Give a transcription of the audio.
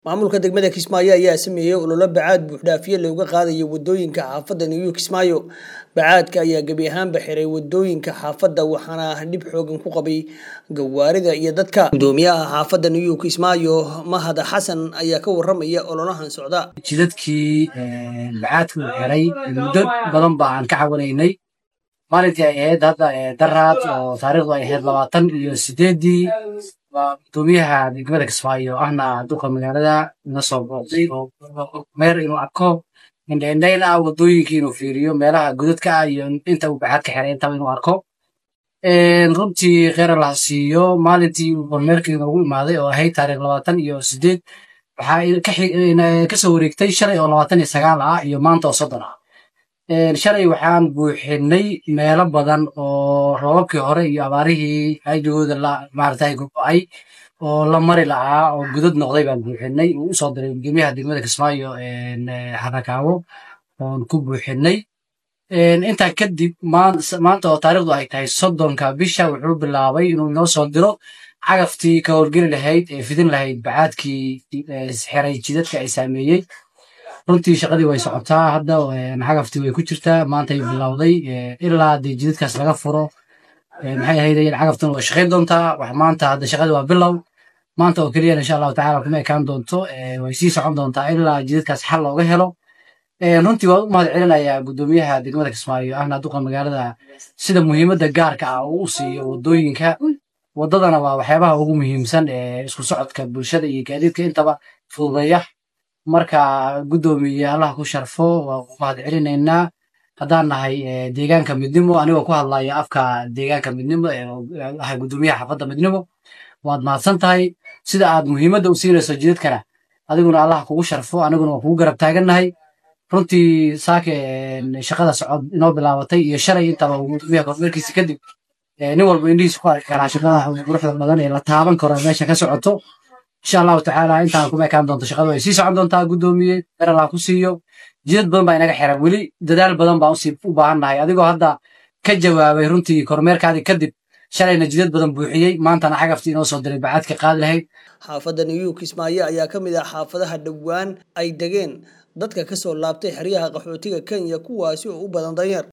maamulka degmada kismaayo ayaa sameeyey ololo bacaad buuxdhaafiye looga qaadayo wadooyinka xaafadda new kismaayo bacaadka ayaa gebi ahaanba xiray wadooyinka xaafadda waxaana dhib xoogan ku qabay gawaarida iyo dadka gudoomiyaha xaafadda new kismaayo mahad xasan ayaa ka waramaya ololahan socda jidadkii bacaadka uu xiray muddo badan ba aan ka cawanaynay maalintii ay ahayd hadda daraad oo taariikhdu ay ahayd labaatan iyo sideedii waa gudoomiyaha degmada kismaayo ahna duqa magaalada ina soo booqday oo meer inuu arko indhaindhayn ah wadooyinkii inuu fiiriyo meelaha godadka ah iyo inta uu bacaad ka xiray intaba inuu arko runtii kheyra laha siiyo maalintii uu kormeerkii noogu imaaday oo ahayd taariikh labaatan iyo sideed waxaa kasoo wareegtay shalay oo labaatan iyo sagaal ah iyo maanta oo soddon ah shalay waxaan buuxinay meelo badan oo roobabkii hore iyo abaarihii ajigooda maaragtay gogo'ay oo la mari lahaa oo gudad noqday baan buuxinay uu usoo diray gudoomiyaha degmada kismaayo xarakaawo oon ku buuxinay intaa kadib maanta oo taariikhdu ay tahay soddonka bisha wuxuu bilaabay inuu inoo soo diro cagaftii ka howlgeli lahayd ee fidin lahayd bacaadkii xiray jidadka ay saameeyey runtii shaqadii way socotaa hadda cagaftii way ku jirtaa maantay bilowday ilaa dee jidadkaas laga furo maxay ahayd cagaftuna way shaqayn doontaa wax maanta hadda shaqadii waa bilow maanta oo keliya insha allahu tacala kuma ekaan doonto way sii socon doontaa ilaa jidadkaas xal looga helo runtii waan u mahad celinayaa gudoomiyaha degmada kismaayo ahna duqa magaalada sida muhiimadda gaarka ah uu u siiyo wadooyinka wadadana waa waxyaabaha ugu muhiimsan ee isku socodka bulshada iyo gaadiidka intaba fududeeya marka gudoomiye allah ku sharfo waa ku mahad celinaynaa haddaan nahay deegaanka midnimo anigoo ku hadlaya afka deegaanka midnimo ahay gudoomiyaha xaafadda midnimo waad mahadsan tahay sida aad muhiimadda u siinayso jidadkana adiguna allah kugu sharfo aniguna waa kugu garab taagannahay runtii saake shaqada socod inoo bilaabatay iyo shalay intaba gudoomiyaha kormeerkiisa kadib nin walba indhihiisa ku arki karaa shaqada quruxda badan ee la taaban karo meesha ka socoto insha allahu tacaala intaan kuma ekaan doonto shaqadu ay sii socon doontaa gudoomiye beralaa ku siiyo jidad badan baa inaga xiran weli dadaal badan baan u baahan nahay adigoo hadda ka jawaabay runtii kormeerkaadii kadib shalayna jidad badan buuxiyey maantana cagaftii inoo soo diray bacaadka qaadi lahayd xaafadda new kismaayo ayaa ka mid ah xaafadaha dhowaan ay degeen dadka ka soo laabtay xeryaha qaxootiga kenya kuwaasi oo u badan danyar